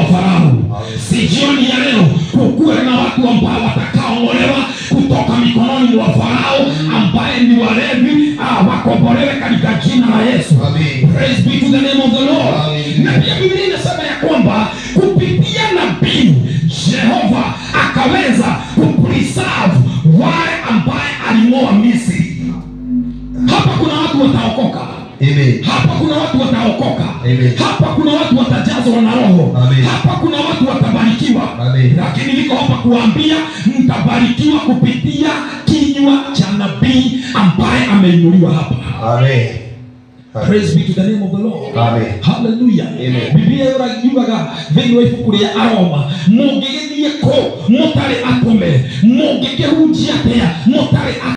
Farao. Si jioni ya leo kukuwe na watu ambao watakaoongolewa kutoka mikononi mwa Farao ambaye ni walevi, ah, wakombolewe katika jina la Yesu. Amen. Praise be to the name of the Lord. Amen. Na pia Biblia inasema ya kwamba kupitia nabii Jehova akaweza kupreserve wale ambaye aling'oa Misri. Hapa kuna watu wataokoka. Amen. Hapa kuna watu wataokoka. Amen. Hapa kuna watu watajazwa na Roho. Amen. Hapa kuna watu watabarikiwa. Amen. Lakini niko hapa kuambia mtabarikiwa kupitia kinywa cha nabii ambaye ameinuliwa hapa. Amen. Praise be to the name of the Lord. Amen. Hallelujah. Amen. Biblia yugaga thĩinĩ wa ibuku rĩa Aroma mũngĩgĩthiĩ kũ mũtarĩ atũme mũngĩkĩhunjia atĩa mũtarĩ